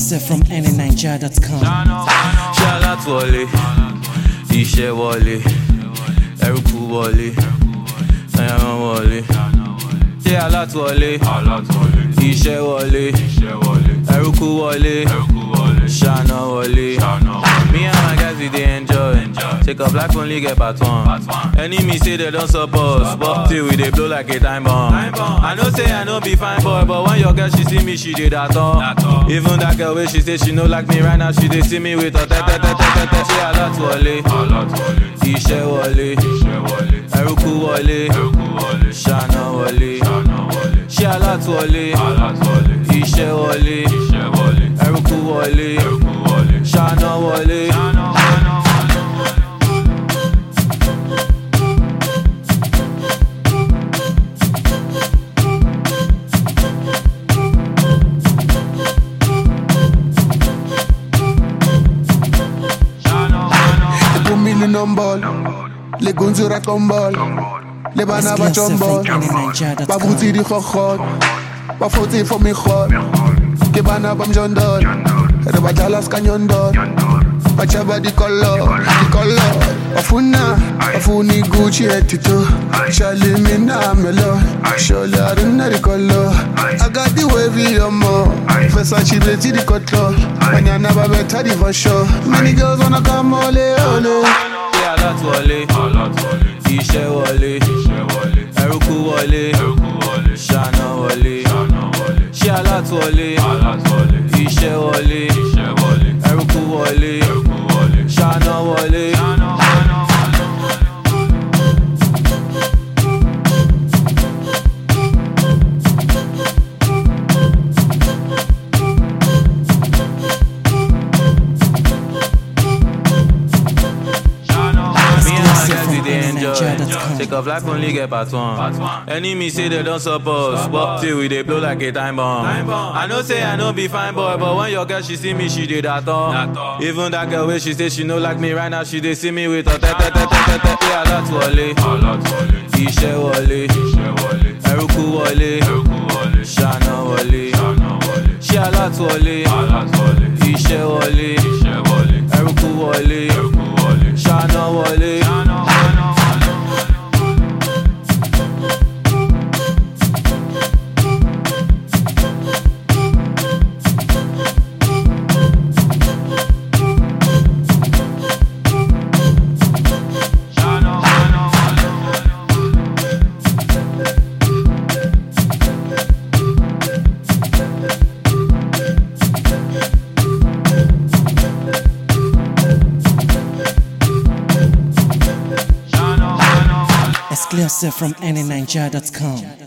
Exclusive from anyniger.com. ṣálá wọlé iṣẹ́ wọlé ẹrúkú wọlé ẹyàmọ́ wọlé ṣé alátúwọlé iṣẹ́ wọlé ẹrúkú wọlé ṣáná wọlé me and my guys we dey enjoy take up life only get part one enemy say they don support but till we dey blow like a time bomb i know say i no be fine boy but when your girl she see me she dey dat all even that girl wey she say she no like me right now she dey see me with her tẹ́tẹ́tẹ́tẹ́tẹ́ ṣé alátúwọlé iṣẹ́ wọlé ẹrúkú wọlé ṣáná wọlé ṣé alátúwọlé iṣẹ́ wọlé ẹrúkú wọlé ṣáná wọlé. They put me in on ball. Les gonzes racontent ball. Les bana ba Exclusive chombol. from anyniger.com. Ba bouti di khokhot. Ba foti for me khot. Ke bana bam jondol. Re ba jalas kanyondol. Ba chaba di color, di color. Afuna, afuni Gucci etito. Shali mina melo. Sholi aruna di color. I got the wavy yomo. Versace beti di cotlo. Banyana ba beta di for sure. Many girls wanna come ole ole. ṣé alátúwọlé iṣẹ́ wọlé ẹrúkú wọlé ṣáná wọlé ṣé alátúwọlé iṣẹ́ wọlé ẹrúkú wọlé ṣáná wọlé. Me and my guys we dey enjoy. Exclusive Take off life only get part one. Enemy say they don't support, but till we dey blow like a time bomb. I know say I no be fine boy, but when your girl she see me, she dey that all. Even that girl wey she say she no like me right now, she dey see me with her tẹ́tẹ́tẹ́tẹ́tẹ́. Ṣé alátúwọlé? Iṣẹ́ wọlé. Ẹrúkú wọlé. Ṣáná wọlé. Ṣé alátúwọlé? Iṣẹ́ wọlé. Ẹrúkú wọlé. Ṣáná wọlé. Exclusive from anyniger.com.